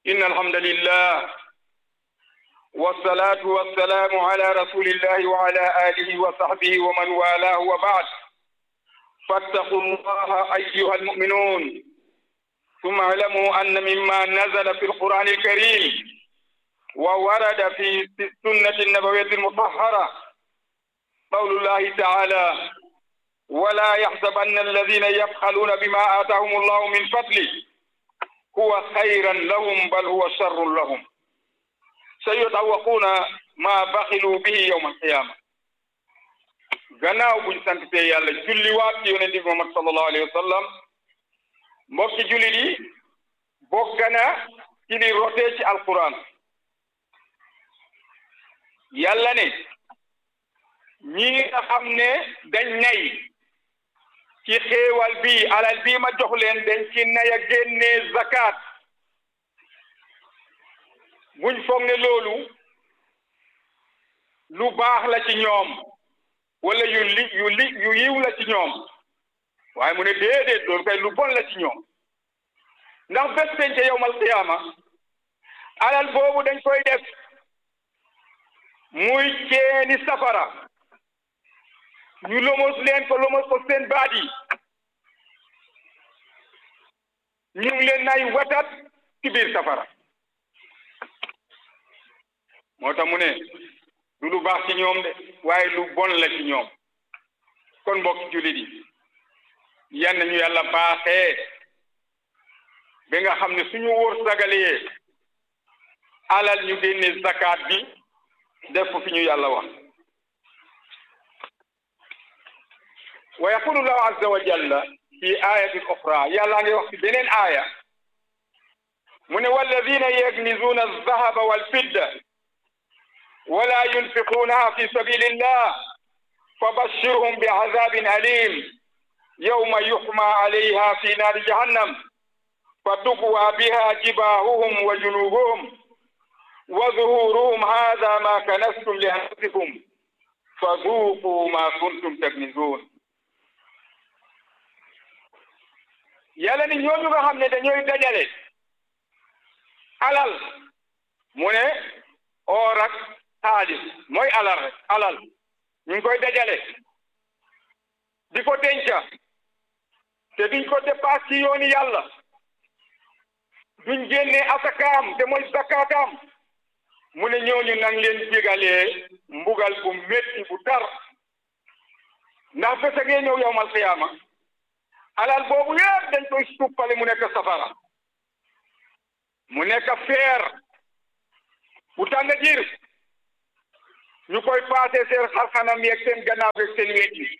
إن الحمد لله والصلاة والسلام على رسول الله وعلى آله وصحبه ومن والاه وبعد فاتقوا الله أيها المؤمنون ثم اعلموا أن مما نزل في القرآن الكريم وورد في السنة النبوية المطهرة قول الله تعالى ولا يحسبن الذين يبخلون بما آتاهم الله من فضله هو خيرا لهم بل هو شر لهم سيطوقون ما بخلوا به يوم القيامة gannaaw buñ santite yàlla julli waat ci yonente bi Muhammad sallallahu alayhi wa sallam mbokki jullit yi bokk na ci li rotee ci alquran yàlla ne ñi nga xam ne dañ nay ci xéewal bi alal bii ma jox leen dañ ci nay a génnee zakat buñ foog ne loolu lu baax la ci ñoom wala yu li yu li yu yiw la ci ñoom waaye mu ne déedéet loolu kay lu bon la ci ñoom ndax bés penc yowmal qiyaama alal boobu dañ koy def muy ceeni safara ñu lomos leen ko lomos ko seen baat yi ñu ngi leen nay watat ci biir safara moo tax mu ne du lu baax ci ñoom de waaye lu bon la ci ñoom kon mbokk jullit yi yan ñu yàlla baaxee ba nga xam ne suñu wóor sagalee alal ñu génne zakat bi def ko fi ñu yàlla wax wa yaqulu llahu azza wa jalla fi ayatin oxra yàlla ngi wax ci beneen aaya mu ne walladina yaknizuuna alzahaba walfidda wala yunfiquunaha fi sabilillah fabashirhum biazabin alim yawma yuxma alayha fi naari jahannam fatukwa biha jibahuhum wa junubuhum wa zuhuruhum hada ma kanastum li anfusikum faduqu ma kuntum taknizun yàlla ni ñooñu nga xam ne dañooy dajale alal mu ne oor ak xaalis mooy alal rek alal ñu ngi koy dajale di ko denca te duñ ko dépasse ci yooni yàlla duñ génne asakaam te mooy zakkaataam mu ne ñooñu nang leen jégalee mbugal bu métti bu tar ndax bés a ngee ñëw yowmal xiyaama alal boobu yëpp dañ koy suppale mu nekk safara mu nekk feer bu tàng jir ñu koy paase seen xarxanam yeeg seen gannaaw yeeg seen wet yi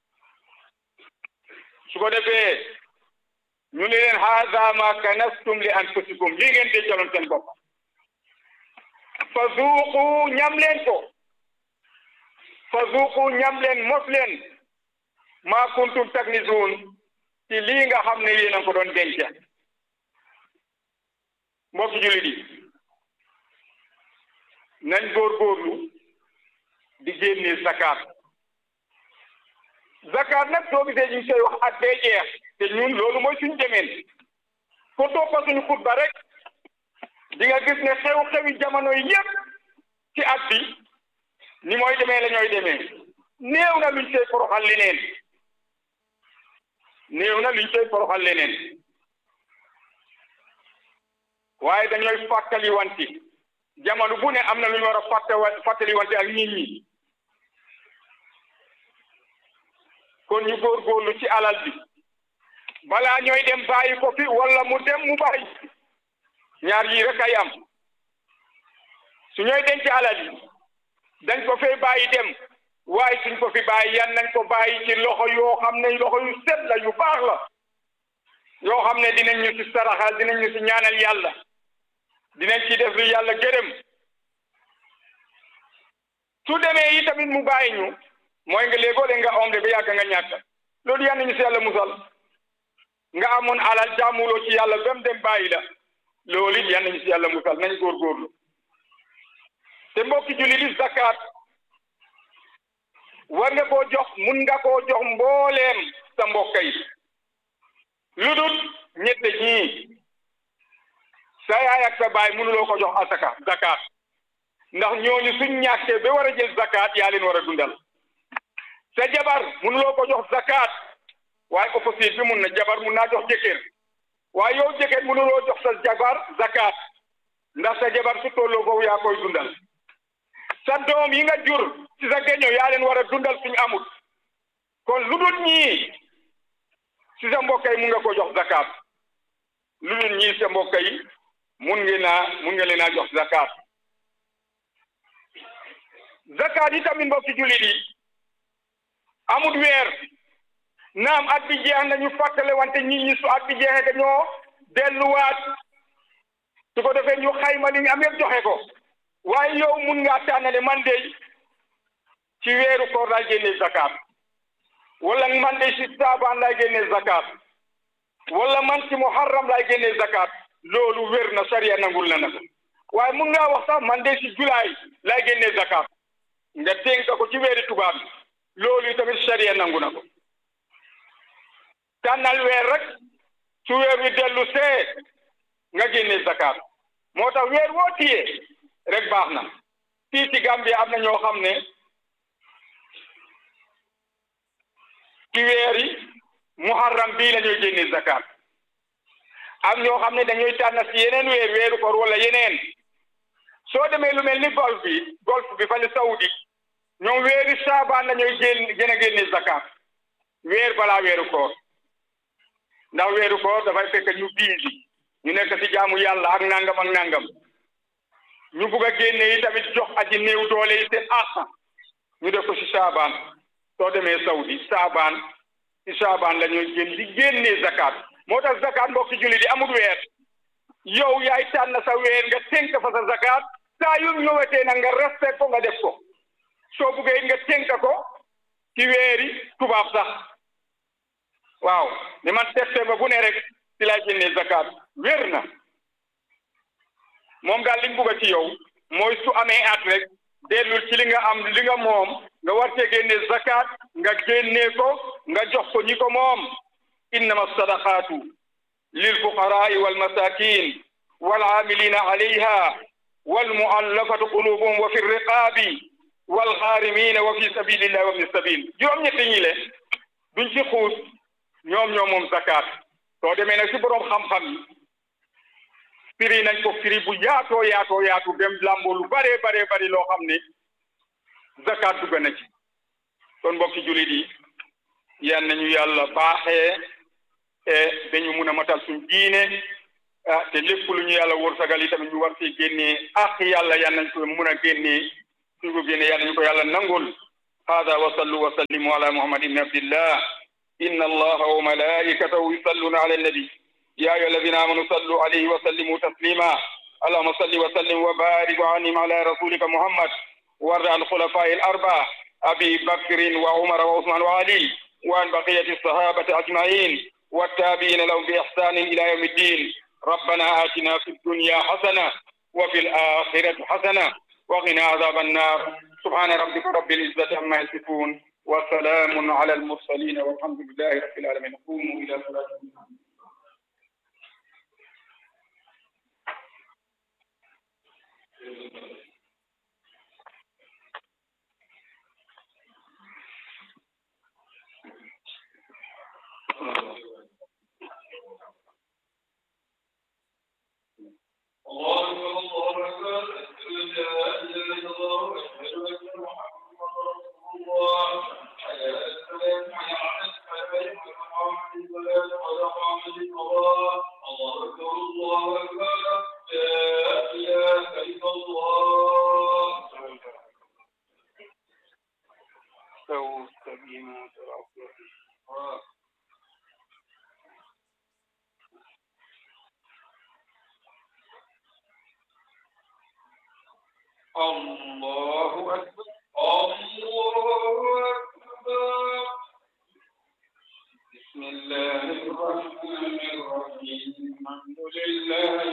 su ko defee ñu ne leen haada ma kanastum li anfusikum lii ngeen dencaloon seen bopp fa zuuqu ñam leen ko fa zuuqu ñam leen mos leen ma kuntum taknizuun ci lii nga xam ne yéen a ko doon denc mbokki jullit yi nañ góorgóorlu di génne zakat zakat nag soo gisee ñu ngi koy wax at bee jeex te ñun loolu mooy suñu demeen ko toppa suñu xutba rek di nga gis ne xew-xewi jamono yi yépp ci at bi ni mooy demee la ñooy demee néew na luñ koy poroxal leneen néew na luñ koy poroxal leneen waaye dañooy fàttali wanti jamono bu ne am na lu ñu war a fàtte fàttali wante ak nit ñi kon ñu góorgóorlu ci alal bi balaa ñooy dem bàyyi ko fi wala mu dem mu bàyyi ñaar yii rek ay am su ñooy denc alal yi dañ ko fay bàyyi dem waaye suñ ko fi bàyyi yan nañ ko bàyyi ci loxo yoo xam ne loxo yu set la yu baax la yoo xam ne dinañ ñu ci saraxal dinañ ñu ci ñaanal yàlla dinañ ci def lu yàlla gërëm su demee yi tamit mu bàyyi ñu mooy nga léegoo le nga omle ba yàgg nga ñàkk loolu yal nañu si yàlla musal nga amoon alal jaamuloo ci yàlla ba mu dem bàyyi la loolu it yal nañu si yàlla musal nañ góorgóorlu te mbokki jullit yi zakat war nga koo jox mun nga koo jox mbooleem sa mbokk yi lu dul ñette ñii sa yaay ak sa baay mënuloo ko jox asaka zakat ndax ñooñu suñ ñàkkee ba war a jël zakat yaa leen war a dundal sa jabar mënuloo ko jox zakat waaye opposite bi mun na jabar mun naa jox jëkkër waaye yow jëkkër mënuloo jox sa jabar zakat ndax sa jabar su tolloo foofu yaa koy dundal sa doom yi nga jur ci sa geño yaa leen war a dundal suñu amut kon lu dul ñii ci sa mbokk yi mun nga ko jox zakat lu dul ñii sa mbokk yi mun ngeen naa mun nga leen a jox zakat zakat yi tamit mbokki jullit yi amut weer naam at bi jeex na ñu fàttale wante nit ñi su at bi jeexee dañoo delluwaat su ko defee ñu xayma li ñu am yëpp joxe ko waaye yow mun ngaa tànnale man de ci weeru koor laay génnee zakat wala man de ci saabaan laay génnee zakat wala man ci muharram laay génnee zakat loolu wér na sariya nangul na na ko waaye mun ngaa wax sax man de ci julaay laay génnee zakat nga dénk ko ci weeri tubaab bi loolu tamit sariya nangu na ko tànnal weer rek su weer wi dellu see nga génnee zakat moo tax weer woo tiyee rek baax na fii ci Gambie am na ñoo xam ne ci weer yi muharram bii la ñuy génnee zakat am ñoo xam ne dañuy tànn si yeneen weer weeru koor wala yeneen soo demee lu mel ni golf bi golf bi fale saudi ñoom weeri saabaan la ñuy génn gën a génne zakat weer balaa weeru koor ndax weeru koor dafay fekk ñu biisi ñu nekk ci jaamu yàlla ak nangam ak nangam ñu bugg a génne yi tamit jox aji néew doole yi seen àq ñu def ko ci saabaan soo demee saudi saabaan ci saabaan la ñuy génn di génnee zakat moo tax zakat mbokki julli di amul weer yow yaay tànn sa weer nga tënk fa sa zakat saa yu ñëwetee nag nga respect ko nga def ko soo buggee nga tënk ko ci weeri tubaab sax waaw ni man septembre bu ne rek ci lay génnee zakat wér na moom daal liñ bugg a ci yow mooy su amee at rek dellul ci li nga am li nga moom nga war cee génnee zakat nga génnee ko nga jox ko ñi ko moom innama sadaqaatu lil fuqaraai wal masakin wal aamilina alayha wal muallafatu qulubuhum wa fi riqaabi wal xaarimina wa fi sabilillahi wa ibni sabil juróom-ñetti ñi le duñ ci xuus ñoom ñoom moom zakat soo demee nag ci boroom xam-xam yi firi nañ ko firi bu yaatoo yaatoo yaatu dem làmboo lu bare bare bari loo xam ne zakat dugg na ci kon mbokki jullit yi yan nañu yàlla baaxee e dañu mun a matal suñ diine ah te lépp lu ñu yàlla wërsëgal yi tamit ñu war see génnee ak yàlla yan nañ ko mun a génnee suñ ko génnee yan nañu ko yàlla nangul hada wa sallu wa sallimu ala muhammad ibn abdillah inna allaha wa malaikatahu yusalluna ala annabi يا أيها الذين آمنوا صلوا عليه وسلموا تسليما اللهم صل وسلم وبارك وعنهم على رسولك محمد وارض عن الخلفاء الأربعة أبي بكر وعمر وعثمان وعلي وعن بقية الصحابة أجمعين والتابعين لهم بإحسان إلى يوم الدين ربنا آتنا في الدنيا حسنة وفي الآخرة حسنة وقنا عذاب النار سبحان ربك رب العزة عما يصفون وسلام على المرسلين والحمد لله رب العالمين قوموا إلى صلاتكم الله أكبر الله أكبر أشهد أن لا إله إلا الله وأشهد أن محمدا رسول الله حي على السلام حي على الفلاح قد قامت الصلاة قد قامت الصلاة الله أكبر الله أكبر لا إله إلا الله استووا استقيموا تراصوا الله أكبر الله أكبر بسم الله الرحمن الرحيم الحمد لله